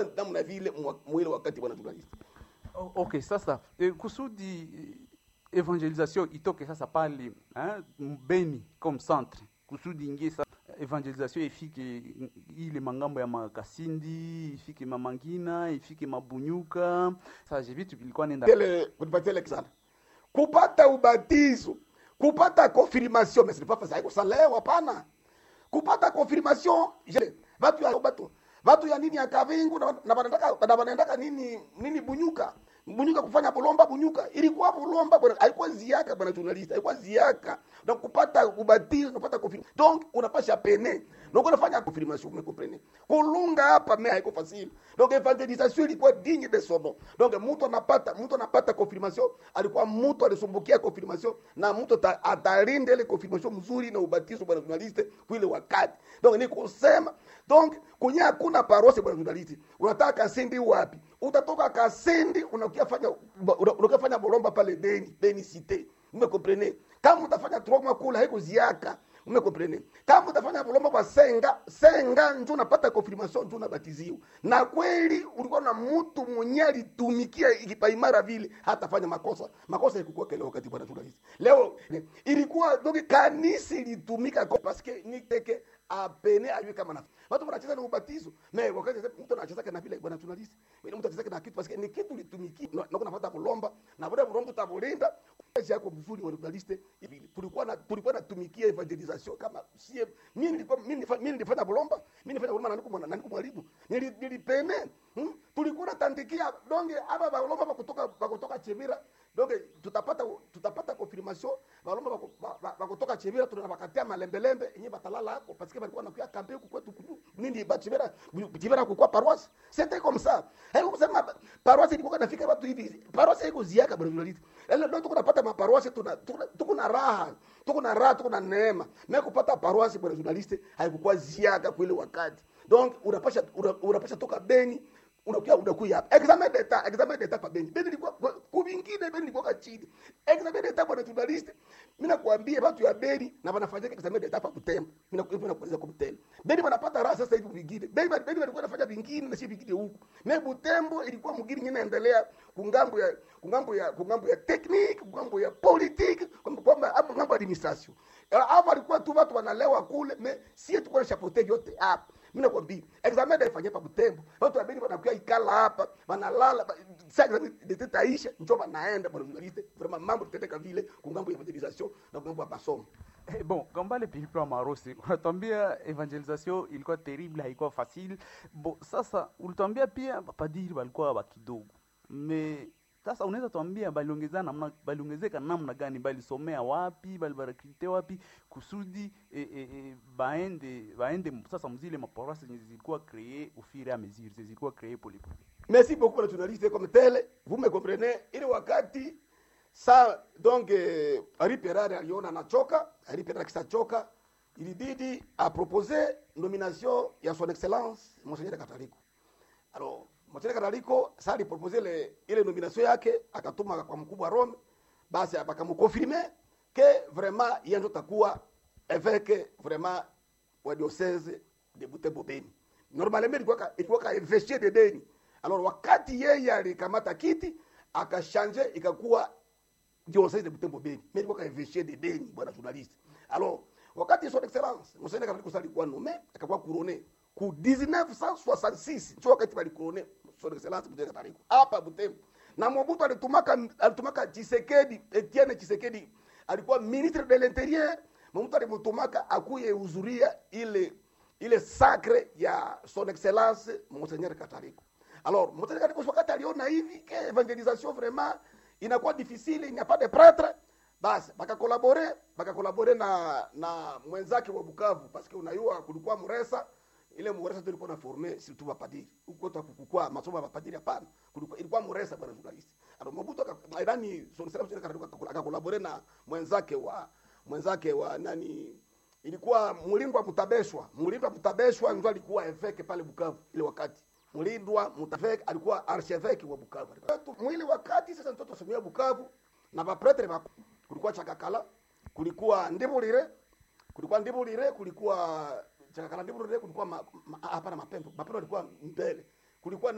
namna vile mwa- mwile wakati bwana journalist O- Okay, sasa e, kusudi e, evangelisation itoke sasa pale hein, Beni comme centre, kusudi ingie sasa evangelisation ifike ile mangambo ya Makasindi, ifike Mamangina, ifike Mabunyuka. Sasa je vitu vilikuwa nenda Tele- kunipatia ile sana kupata ubatizo kupata confirmation mais ce n'est pas facile ça leo hapana kupata confirmation je watu ya watu watu ya nini ya kavingu na na wanataka na wanaendaka nini nini bunyuka bunyuka kufanya bulomba bunyuka ilikuwa bulomba bwana haikuwa ziaka bwana journalist haikuwa ziaka donc kupata ubatizo kupata confirmation donc unapasha pene donc unafanya confirmation me comprendre kulunga hapa mais haiko facile donc evangelisation ilikuwa digne de son nom donc mtu anapata mtu anapata confirmation alikuwa mtu alisumbukia confirmation na mtu ata- atalinda ile confirmation mzuri na ubatizo bwana journalist kwile wakati donc ni kusema donc kwenye hakuna parosi bwana journalist unataka kasindi wapi utatoka kasindi unakia fanya una- unakia fanya bolomba pale Beni Beni cité umekomprene kama utafanya troma kula haiko ziaka umekomprene kama utafanya bolomba kwa senga senga njo unapata confirmation njo unabatiziwa na kweli ulikuwa na mtu mwenye alitumikia ikipaimara vile hatafanya makosa makosa ilikuwa kile wakati bwana journalist leo ilikuwa donc kanisa ilitumika kwa paske ni teke apene ajue kama na watu wanacheza na ubatizo me wakati mtu anacheza kana vile bwana journalist wewe mtu anacheza na kitu paske ni kitu litumiki na na kunapata kulomba na bora kulomba utabulinda kazi yako mzuri wa journalist hivi tulikuwa na tulikuwa natumikia evangelisation kama sie mimi nilikuwa mimi nilifa- mimi nilifanya bulomba mimi nilifanya bulomba na niko mwana na niko mwalimu Nili- nilipene hmm? tulikuwa natandikia donge aba balomba bakutoka bakutoka chemira donge tutapata tutapata confirmation balomba baku- ba- ba- bakutoka chemira tunabakatia malembelembe yenye batalala hapo parce que balikuwa nakuya kampe huku kwetu kuju- nini ba chemira chemira kukua paroisse c'était comme ça haiko kusema paroisse ilikuwa nafika watu hivi paroisse haiko ziaka bwana journalist leo ndio tuko napata maparoisse tuna tuna- tuko na raha tuko na raha tuko na neema na kupata paroisse bwana journalist haikukuwa ziaka kwa ile wakati donc unapasha una- unapasha toka Beni unakuja unakuja hapa examen d'etat examen d'etat pa Beni Beni ilikuwa kuvingine Beni ilikuwa chini examen d'etat bwana journalist mimi nakwambia watu ya Beni na wanafanya examen d'etat pa Butembo mimi nakuambia nakueleza kwa Butembo Beni wanapata raha sasa hivi vingine Beni Beni walikuwa wanafanya vingine na si vingine huku na Butembo ilikuwa mgini nyingine inaendelea kungambo ya kungambo ya kungambo ya technique kungambo ya politique kwamba kwamba hapo ngambo ya administration hapo walikuwa tu watu wanalewa kule me sie tulikuwa na chapeauté yote hapa mimi nakwambia examen ndio ifanyia pa Butembo watu wa Beni wanakuwa ikala hapa wanalala ba- sasa examen ndio taisha njoo wanaenda bwana journaliste vraiment mambo tutendeka vile kungambo ya evangelisation na kungambo ya masomo Eh, bon kambale pilipili wa marosi unatuambia evangelisation ilikuwa terrible haikuwa facile bo sasa ulituambia pia mapadiri walikuwa wa kidogo me sasa unaweza tuambia baliongezeka namna baliongezeka namna gani balisomea wapi balibarakrite wapi kusudi eh, eh, eh, baende baende sasa mzile maporasi zenye zilikuwa cree au fur et à mesure zenye zilikuwa cree polepole Merci beaucoup les journalistes comme tel. Vous me comprenez? Ile wakati sa donc eh, Ari Perare aliona anachoka, Ari Perare akisachoka, ilibidi a proposer nomination ya son excellence Monseigneur Kataliko. Alors, Monseigneur Kataliko sa aliproposer le ile nomination yake akatuma kwa mkubwa wa Rome, basi bakamkonfirme que vraiment yeye ndo takuwa évêque vraiment wa diocèse de Butembo Beni. Normalement ilikuwa ka- ilikuwa ka évêché de Beni. Alors wakati yeye alikamata kiti akashanje ikakuwa diocèse de Butembo Beni. Mais ilikuwa ka évêché de Beni bwana journaliste. Alors wakati son excellence Monseigneur Kataliko sasa alikuwa nommé akakuwa couronné ku 1966 ndio wakati bali couronné son excellence Monseigneur Kataliko hapa Butembo. Na Mobutu alitumaka alitumaka Tshisekedi Etienne Tshisekedi alikuwa ministre de l'intérieur Mobutu alimtumaka akuye huzuria ile ile sacre ya son excellence Monseigneur Kataliko. Alors, Monseigneur Kataliko wakati aliona hivi que evangelisation vraiment inakuwa difficile, il n'y a pas de prêtre, basi bakakolabore bakakolabore na na mwenzake wa Bukavu parce que unayua kulikuwa Muresa ile Muresa tulikuwa na forme surtout mapadiri huko tu kukua masomo ya mapadiri hapana, kulikuwa ilikuwa Muresa bwana journalist. Alors Mobutu aka- nani son excellence Monseigneur Kataliko akakolabore na mwenzake wa mwenzake wa nani ilikuwa Mulindwa Mutabeshwa. Mulindwa Mutabeshwa ndio alikuwa eveke pale Bukavu ile wakati. Mulindwa Mutabeshwa alikuwa archevêque wa Bukavu. Mwili wakati sasa mtoto somea Bukavu na bapretre ba kulikuwa Chakakala, kulikuwa Ndibulire, kulikuwa Ndibulire, kulikuwa Chakakala Ndibulire, kulikuwa ma- ma- hapana Mapembo. Mapembo alikuwa mbele. Kulikuwa